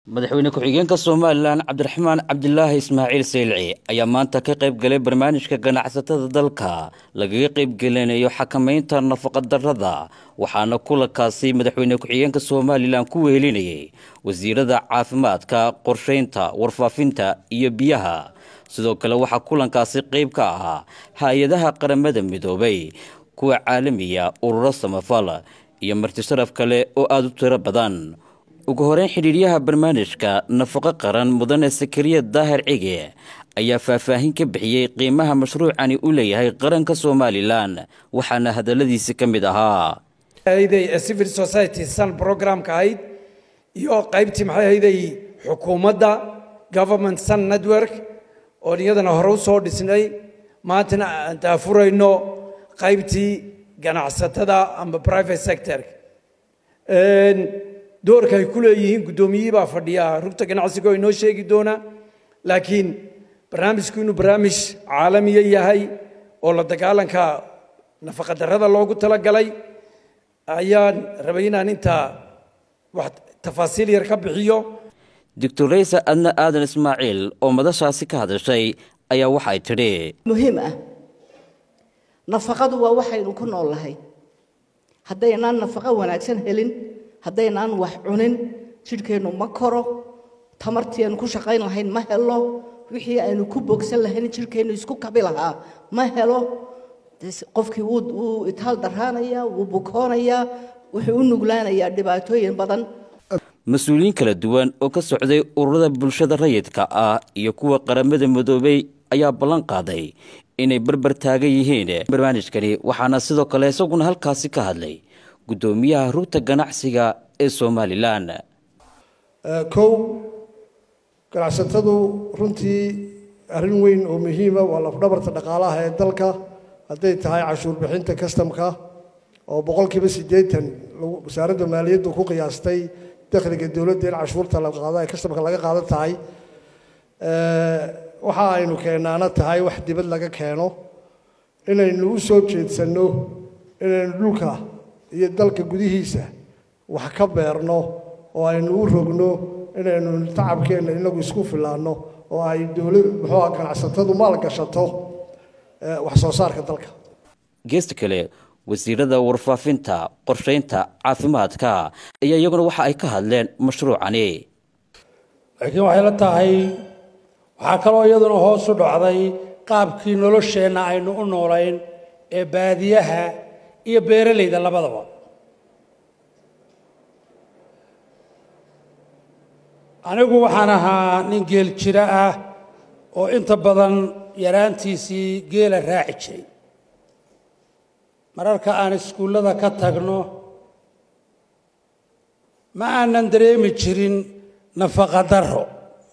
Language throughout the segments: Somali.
madaxweyne ku-xigeenka somalilan cabdiraxmaan cabdilaahi ismaaciil saylici ayaa maanta ka qayb galay barnaamijka ganacsatada dalka lagaga qaybgelinayo xakamaynta nafaqadarrada waxaana kulankaasi madaxweyne ku-xigeenka somalilan ku wehelinayay wasiirada caafimaadka qorshaynta warfaafinta iyo biyaha sidoo kale waxaa kulankaasi qayb ka ahaa hay-adaha qaramada midoobay kuwa caalamiya ururo samafal iyo martisharaf kale oo aada u tiro badan ugu horeyn xidhiiryaha barnaamijka nafaqo qaran mudane sakariya daahir cige ayaa faahfaahin ka bixiyey qiimaha mashruucani u leeyahay qaranka somalilan waxaana hadaladiisi ka mid ahaa civil society sun programka ahayd iyo qaybtii maxay ahayday xukuumadda government sun network oon iyadana hore u soo dhisnay maantana aan daafurayno qaybtii ganacsatada ama private sector doorka ay ku leeyihiin guddoomiyihii baa fadhiya rugta ganacsiga oo inoo sheegi doona laakiin barnaamijku inuu barnaamij caalamiya yahay oo la dagaalanka nafaqadarrada loogu talagalay ayaan rabay inaan intaa wax tafaasiil yar ka bixiyo doctor raysa adna aadan ismaaciil oo madashaasi ka hadashay ayaa waxay tidhi muhiim ah nafaqadu waa waxaynu ku nool lahay haddaynaan nafaqo wanaagsan helin haddaynaan wax cunin jidhkeennu ma koro tamartii aynu ku shaqayn lahayn ma helo wixii aynu ku bogsan lahayn jidhkeennu isku kabi lahaa ma helo qofkii wuu itaal daraanayaa wuu bukoonayaa wuxuu u nuglaanayaa dhibaatooyin badan mas-uuliyiin kala duwan oo ka socday ururada bulshada rayidka ah iyo kuwa qaramada midoobay ayaa ballan qaaday inay barbar taagan yihiin barnaamijkani waxaana sidoo kale isaguna halkaasi ka hadlay guddoomiyaha rugta ganacsiga ee somalilan kow ganacsatadu runtii arrin weyn oo muhiima waa lafdhabarta dhaqaalaha ee dalka hadday tahay cashuur bixinta kastamka oo boqolkiiba siddeetan wasaaradda maaliyaddu ku qiyaastay dakhliga dowladda in cashuurta la qaado ee kastamka laga qaadan tahay waxa aynu keenaana tahay wax dibad laga keeno inaynu u soo jeedsanno inaynu dhulka iyo dalka gudihiisa wax ka beerno oo aynu u rogno inaynu tacabkeenna inagu isku filaanno oo ay dowlad muxuuha ganacsatadu maal gashato wax soo saarka dalka geesta kale wasiirada warfaafinta qorshaynta caafimaadka ayaa iyaguna waxa ay ka hadleen mashruucani laakiin waxay la tahay waxaa kaloo iyaduna hoos u dhacday qaabkii nolosheenna aynu u noolayn ee baadiyaha iyo beeralayda labadaba anigu waxaan ahaa nin geel jiro ah oo inta badan yaraantiisii geela raaci jiray mararka aan iskuullada ka tagno ma aanan dareemi jirin nafaqadarro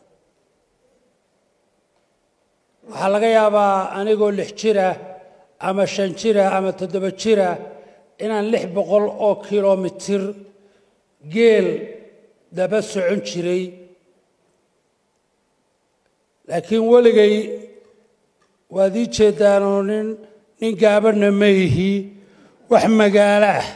waxaa laga yaabaa anigoo lix jira ama shan jira ama toddoba jira inaan lix boqol oo kilomitir geel daba socon jiray laakiin weligay waad ii jeeddaanoo nin nin gaabanna ma ihi wax magaalo ah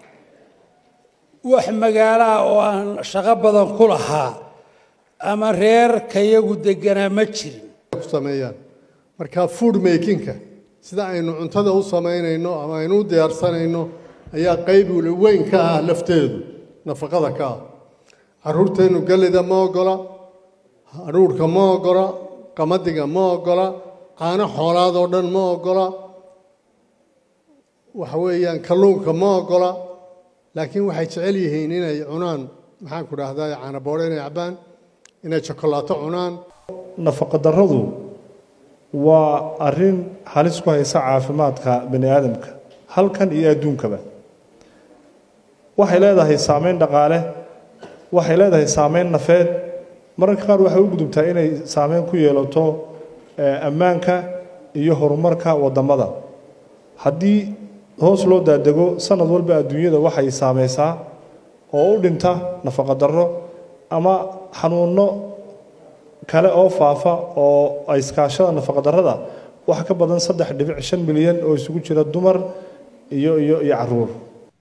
wax magaalo ah oo aan shaqo badan ku lahaa ama reerkayagu degganaa ma jirin sameeyaan marka food makingka sida aynu cuntada u samaynayno ama aynu u diyaarsanayno ayaa qayb weyn ka ah lafteedu nafaqada ka ah carruurteennu gallida ma ogola hadhuurhka ma ogola qamadiga ma ogola caano xoolaad oo dhan ma ogola waxa weeyaan kalluunka ma ogola laakiin waxay jecel yihiin inay cunaan maxaan ku dhahdaa caanaboodho inay cabbaan inay jokolaato cunaan nafaqadarradu waa arrin halis ku haysa caafimaadka bani aadamka halkan iyo adduunkaba waxay leedahay saameyn dhaqaale waxay leedahay saameyn nafeed mararka qaar waxay u gudubtaa inay saameyn ku yeelato ammaanka iyo horumarka waddamada haddii hoos loo daadego sanad walba adduunyada waxay saameysaa oo u dhinta nafaqadarro ama xanuunno kale oo faafa oo ay iskaashada nafaqadarrada wax ka badan saddex dhibic shan milyan oo isugu jira dumar iyo iyo iyo caruur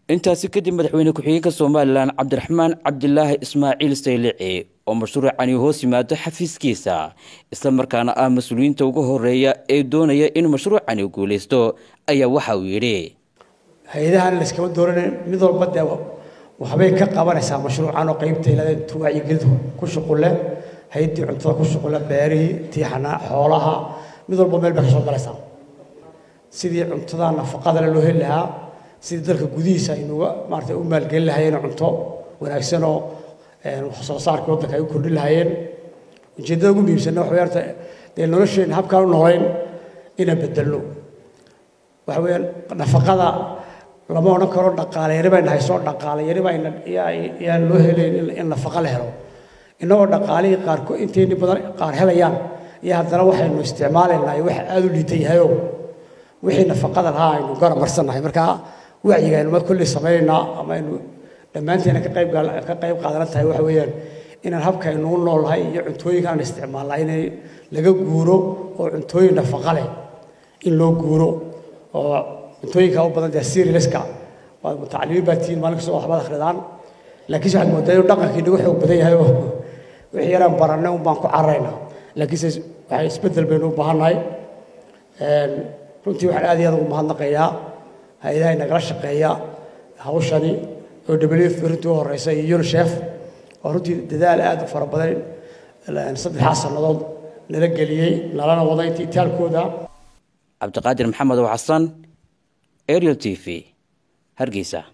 intaasi kadib madaxweyne ku-xigeenka somalilan cabdiraxmaan cabdilaahi ismaaciil saylici oo mashruucani hoos yimaado xafiiskiisa islamarkaana ah mas-uuliyiinta ugu horeeya ee doonaya in mashruucani guulaysto ayaa waxa uu yidhi hay-adahan layskama dooranay mid walba dee waxbay ka qabanaysaa mashruucan oo qaybta ilaa tuwaacyigelinta ku shuqulle hay-addii cuntada ku shuqulle beerihii tiixanaa xoolaha mid walba meel bay ka soo galaysaa sidii cuntada nafaqadale loo heli lahaa sidii dalka gudihiisa aynuga maarata u maalgelin lahaayeen cunto wanaagsan oo wax soo saarka waddanka ay u kordhin lahaayeen ujeeddada ugu muhiimsanna waxa weeyaan dee nolosheenna habkaan u noolayn inaan bedelno waxa weeyaan nafaqada lama odhan karo dhaqaale yari bayna haysoo dhaqaale yari bayna yaan loo helayn in nafaqa la helo innagoo dhaqaalihii qaarko intayni badan qaar helayaan iyo haddana waxaynu isticmaalaynaa iyo wax aada u liita yahayoo wixii nafaqada lahaa aynu garab marsannahay markaa wacyiga aynu mar kolley samaynaynaa ama aynu dhammaanteena ka qayb ka qayb qaadana tahay waxa weeyaan inaan habkaynu u noolnahay iyo cuntooyinka aan isticmaalnaa inay laga guuro oo cuntooyin nafaqa leh in loo guuro oo cuntooyinka u badan dee sirileska waa mutacalimiin baa tihiin maalin kastoo waxbaad akhridaan laakiinse waxaad moodaa inuu dhaqankii nagu xoog badan yahay oo wixii yaraan barannay un baan ku cararaynaa laakiinse waxay isbeddel baynu u baahannahay runtii waxaan aad iyo aad ugu mahadnaqayaa hay-adaha nagala shaqeeya hawshani oo wf runtii u horeysa iyo unisef oo runtii dadaal aad u fara badan saddexdaa sannadood nala geliyey nalana wada intii itaalkooda cabdiqaadir maxamed oo xasan ariel t v hargeysa